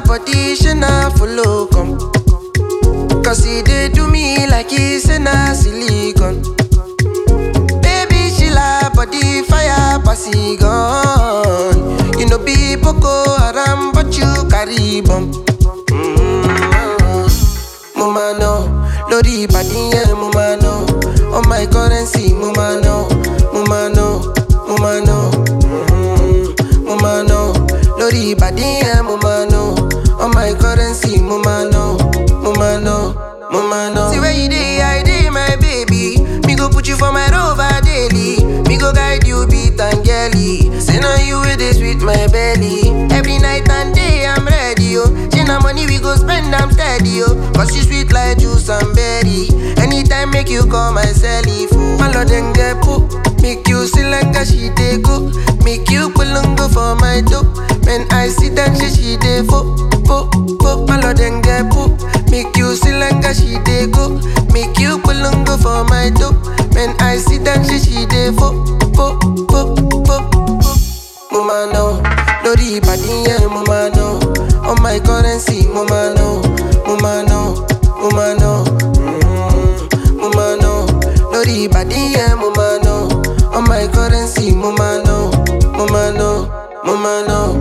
body, she na follow come. Cause he dey do me like he say na silicon. Baby, she la body fire pass he gun. You know be Boko Haram, but you carry bomb. Mo ma know, lórí ìbàdí yẹn mo ma know. On my currency mo ma know, mo ma know, mo ma know. Mm, Mo ma know, lórí ìbàdí yẹn mo ma know. On my currency mo ma know, mo ma know, mo ma know. See where you dey, I dey my baby. Me go put you for my rover daily. Me go guide you beat and girly. Say now you with this with my belly. Every night and day I'm ready, yo. Say na money we go spend, I'm steady, yo. Cause you sweet like juice and berry. Anytime make you call my celly fool. My lord then get put. Make you see like a she dey go. Make you go for my dope. When I see that shit, she dey fo, fo, fo. My lord then get put. Make you see like a she dey go. Make you go for my dope. When I see that shit, she dey fo, fo, fo, fo, fo. Mo ma know, lórí ìbàdí yẹn mo ma know. On my currency mo ma know, mo ma know, mo ma know. Mm, Mo ma know, lórí ìbàdí yẹn mo ma know. On my currency mo ma know, mo ma know, mo ma know.